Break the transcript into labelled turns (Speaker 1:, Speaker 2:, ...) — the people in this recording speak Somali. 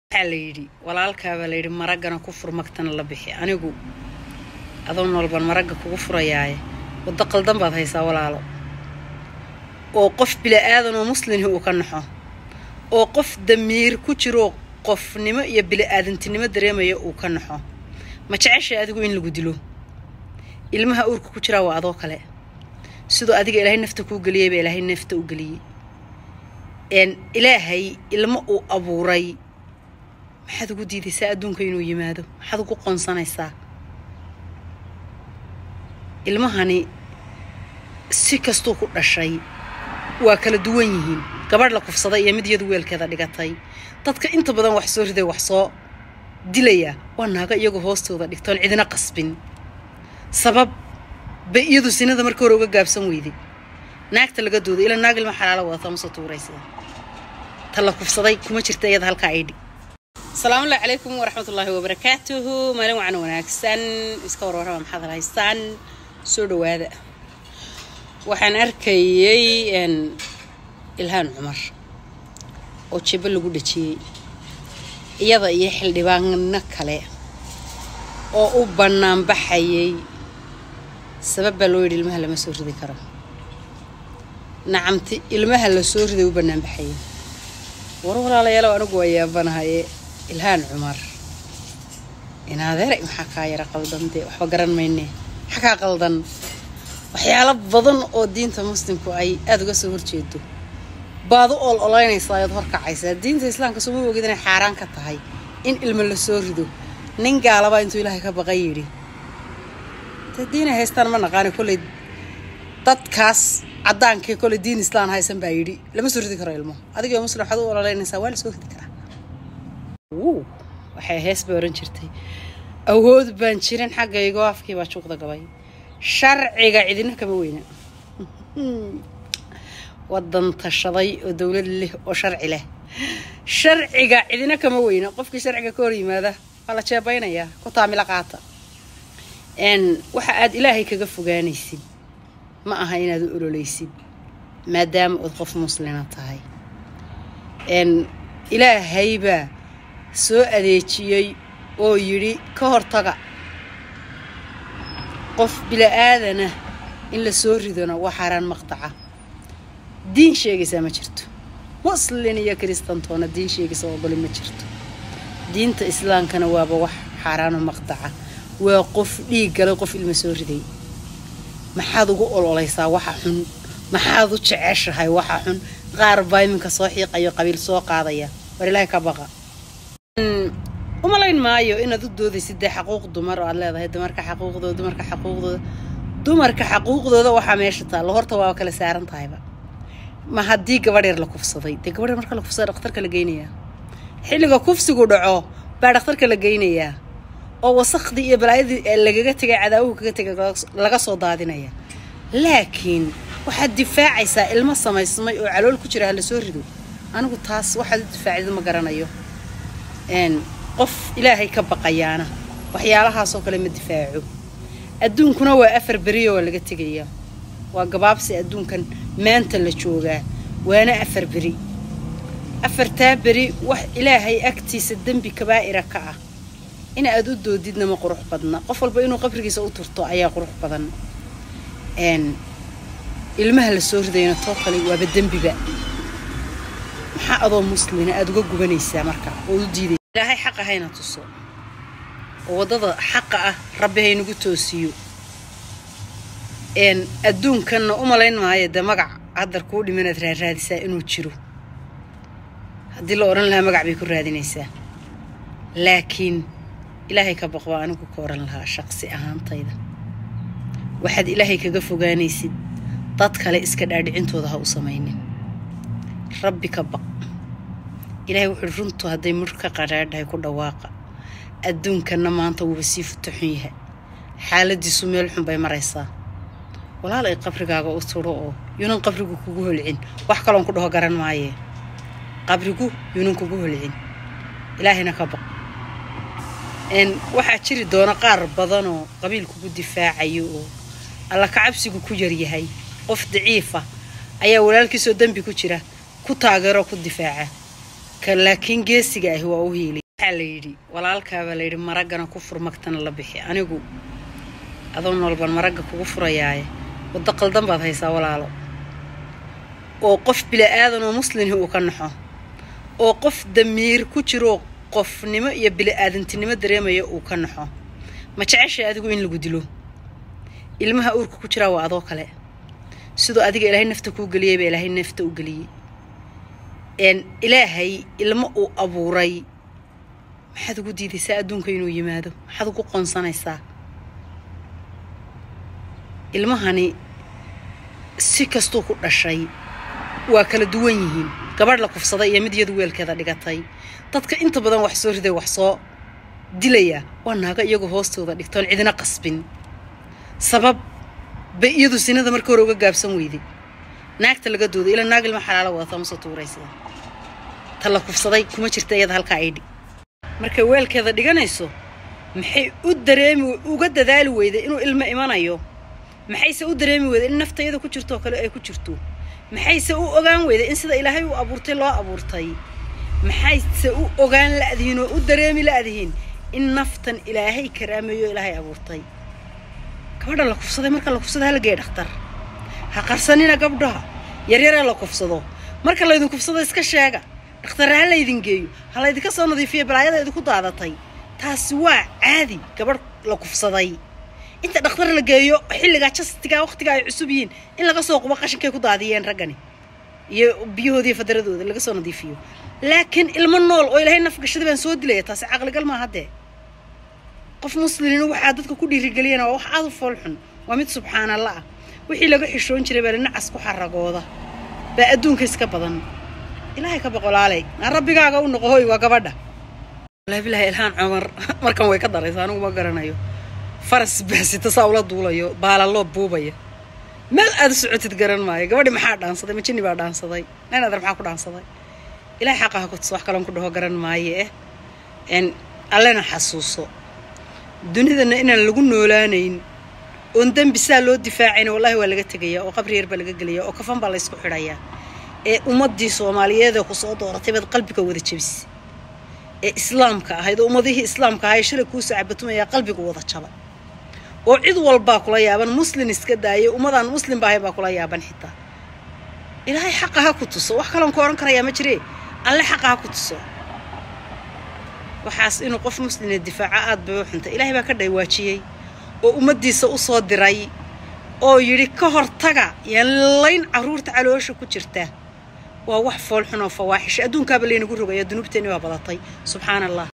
Speaker 1: waxaa la yidhi walaalkaabaa la yidhi maraggana ku fur magtana la bixi anigu adoo noolban maragga kugu furayaaye waddo qaldan baad haysaa walaalo oo qof bila'aadan oo muslimhi uu ka naxo oo qof damiir ku jiroo qofnimo iyo bili'aadantinimo dareemaya uu ka naxo ma jeceshay adigu in lagu dilo ilmaha uurka ku jiraa waa adoo kale sidoo adiga ilaahay nafta kuu geliyay baa ilaahay nafta u geliyey ilaahay ilmo uu abuuray maxaad ugu diidaysaa adduunka inuu yimaado maxaad ugu qoonsanaysaa ilmahani si kastuu ku dhashay waa kala duwan yihiin gabadh la kufsaday iyo mid iyadu weelkeeda dhigatay dadka inta badan wax soo riday wax soo dilaya waa naago iyagu hoostooda dhigtoon cidina qasbin sabab bay iyadu sinada marka hore uga gaabsan weyday naagta laga dooday ilaa naag ilma xalaalo wadata mase tuuraysa ta la kufsaday kuma jirta iyada halkaa aydhi asalaamu allahi calaykum waraxmatullaahi wabarakaatuhu maalin wacan wanaagsan iska warwarraba maxaad haystaan soo dhawaada waxaan arkayay ilhaan cumar oo jibbo lagu dhajiyey iyada iyo xildhibaano kale oo u bannaan baxayay sabab baa loo yidhi ilmaha lama soo ridi karo nacamti ilmaha la soo riday u bannaan baxayay war walaalayaalow anigu waa yaabanahaye ilhaan cumar inaadeeray maxaa kaa yara qaldan dee waxba garan mayne maxaa kaa qaldan waxyaalo badan oo diinta muslimku ay aada uga soo horjeedo baad u ol olaynaysaa ayaad horkacaysaa diinta islaamka suma ogid inay xaaraan ka tahay in ilmo la soo rido nin gaalabaa intuu ilaahay ka baqan yidhi dee diinay haystaan ma naqaani kolley dadkaas caddaankii kolley diin islaan haysan baa yidhi lama soo ridi karo ilmo adigoo muslim waxaad u ololeynaysaa waa la soo ridi karaa waxay hees bay ohan jirtay awood baan jirin xaggaygo afkii baa juuqda gabay sharciga cidina kama weyna wadan tashaday oo dowlad leh oo sharci leh sharciga cidina kama weyna qofkii sharciga ka hor yimaada waa la jeebaynayaa ku taamilo qaata waxa aad ilaahay kaga fogaanaysid ma aha inaad u ololeysid maadaama ood qof muslima tahay ilaahaybaa soo adeejiyey oo yidhi ka hortaga qof bila-aadana in la soo ridona waa xaaraan maqtaca diin sheegaysaa ma jirto muslin iyo kiristantoona diin sheegaysa ogoli ma jirto diinta islaamkana waaba wax xaaraano maqtaca waa qof dhiig galay qof ilma soo riday maxaad ugu ololeysaa waxa xun maxaad u jeceshahay waxa xun qaar baa iminka soo xiiqayo qabiil soo qaadaya war ilaahay ka baqa umalayn maayo inaad u doodaysid dee xaquuq dumar oo aad leedahay dumarka xaquuqdooda dumarka xaquuqdooda dumarka xaquuqdooda waxaa meesha taalla horta waa kala saaran tahayba ma haddii gabadh yar la kufsaday dee gabadh yar marka la kufsada dhakhtarka la geynayaa xilliga kufsigu dhaco baa dhakhtarka la geynayaa oo wasakhdii iyo balaayadii lagaga tegay cadaawuhu kaga tegay laga soo daadinaya laakiin waxaad difaacaysaa ilmo samaysmay oo calool ku jira ha la soo rido anigu taas waxaad u difaacida ma garanayo qof ilaahay ka baqayaana waxyaalahaasoo kale ma difaaco adduunkuna waa afar beriyo waa laga tegayaa waa gabaabsi adduunkan maanta la joogaa waana afar beri afartaa beri wax ilaahay agtiisa dembi kabaa'ira ka ah in aad u doodidna ma qurux badna qof walba inuu qabrigiisa u turto ayaa qurux badan ilmaha la soo ridayna too kale waaba dembiba maxaa adoo muslina aada uga gubanaysaa marka ood u diiday ilaahay xaqa hayna tuso oo waddada xaqa ah rabbi haynagu toosiyo adduunkanna u malayn maayo dee magac haddar kuu dhimanaad raaraadisaa inuu jiro haddii la odhan lahaa magac bay ku raadinaysaa laakiin ilaahay ka baqbaa anigu ka oran lahaa shaqsi ahaantayda waxaad ilaahay kaga fogaanaysid dad kale iska dhaadhicintooda ha u samaynin rabbi ka baq ilaahay wuxuuhi runtu hadday mur ka qadhaadhahay ku dhawaaqa adduunkanna maanta wuuba sii futo xun yahay xaaladiisu meel xun bay maraysaa walaalay qabrigaaga u turo oo yuunan qabrigu kugu holcin wax kaloon ku dhaho garan maayee qabrigu yuunan kugu holcin ilaahayna ka baq waxaa jiri doona qaar badanoo qabiil kugu difaacayo oo alla kacabsigu ku yaryahay qof daciifa ayaa walaalkiisoo dembi ku jira ku taageeroo ku difaaca ka laakiin geesiga ahi waa u hiiliy waxaa la yidhi walaalkaabaa la yidhi maraggana ku fur magtana la bixi anigu adoo noolban maragga kugu furayaaye waddo qaldan baad haysaa walaalo oo qof bila'aadan oo muslimhi uu ka naxo oo qof damiir ku jiroo qofnimo iyo bili'aadantinimo dareemaya uu ka naxo ma jeceshay adigu in lagu dilo ilmaha uurka ku jiraa waa adoo kale sidoo adiga ilaahay nafta kuu geliyay baa ilaahay nafta u geliyey n ilaahay ilmo uu abuuray maxaad ugu diidaysaa adduunka inuu yimaado maxaad ugu qoonsanaysaa ilmahani si kastuu ku dhashay waa kala duwan yihiin gabadh la kufsaday iyo mid iyadu weelkeeda dhigatay dadka inta badan wax soo riday wax soo dilaya waa naago iyagu hoostooda dhigtoon cidina qasbin sabab bay iyadu sinada marka hore uga gaabsan weyday naagta laga dooday ilaa naag ilma xalaalo wadata ma soo tuuraysada ta la kufsaday kuma jirta iyada halkaa aydhi markay weelkeeda dhiganayso maxay u dareemi uga dadaali weyday inuu ilmo imanayo maxayse u dareemi weyday in nafta iyada ku jirto oo kale ay ku jirto maxayse u ogaan weyday in sida ilaahay uu abuurtay loo abuurtay maxayse u ogaan la'dihiin oo u dareemi la'dihiin in naftan ilaahay karaameeyo ilaahay abuurtay gabadha la kufsaday marka la kufsado halgeey dhakhtar ha qarsanina gabdhaha yaryaree la kufsado marka laydin kufsado iska sheega dhakhtarre ha laydin geeyo ha laydinka soo nadiifiyo balaayada idinku daadatay taasi waa caadi gabadh la kufsaday inta dhakhtar la geeyo xilligaa jastigaa wakhtiga ay cusub yihiin in laga soo qubo qashinkay ku daadiyeen raggani iyo biyahoodiiyo fadaradooda laga soo nadiifiyo laakiin ilmo nool oo ilaahay nafgashada baan soo dilaya taasi caqligal maaha dee qof muslimina waxaa dadka ku dhiirigeliyana waa wax aad u foolxun waa mid subxaanalla ah wixii laga xishoon jiray baa linacas ku xaragooda baa adduunka iska badan ilaahay ka boqolaaley naa rabbigaaga u noqo hoy waa gabadha wallaahi bilaahi ilhaan cumar markan way ka daraysa anigu ma garanayo faras baasita saa ula duulayo baalaloo buubaya meel aad u socotid garan maayo gabadhi maxaa dhaansaday ma jinni baa dhaansaday nin adar maxaa ku dhaansaday ilaahay xaqaha ku tuso wax kaloon ku dhaho garan maayo eh n allena xasuuso dunidana inaan lagu noolaanayn oon dembi saa loo difaacayna wallahi waa laga tegaya oo qabri yar baa laga gelaya oo kafan baa laysku xidhayaa ee ummaddii soomaaliyeedee ku soo dooratay baad qalbiga wada jabis ee islaamka ahayd oo ummadihii islaamka ahay shalay kuu saacabatumaya qalbigu wada jaba oo cid walbaa kula yaaban muslin iska daayay ummadaan muslimba ahayn baa kula yaaban xitaa ilaahay xaqa ha ku tuso wax kaloon ku odhan karayaa ma jiree alle xaqa ha ku tuso waxaas inuu qof muslina difaaco aad bay u xuntay ilaahay baa ka dhaywaajiyey oo ummaddiisa u soo diray oo yidhi ka hortaga yaan layn carruurta caloosha ku jirta waa wax foolxun oo fawaaxisha adduunkaaba laynagu rogaya dunuubteenni waa badatay subxaana allah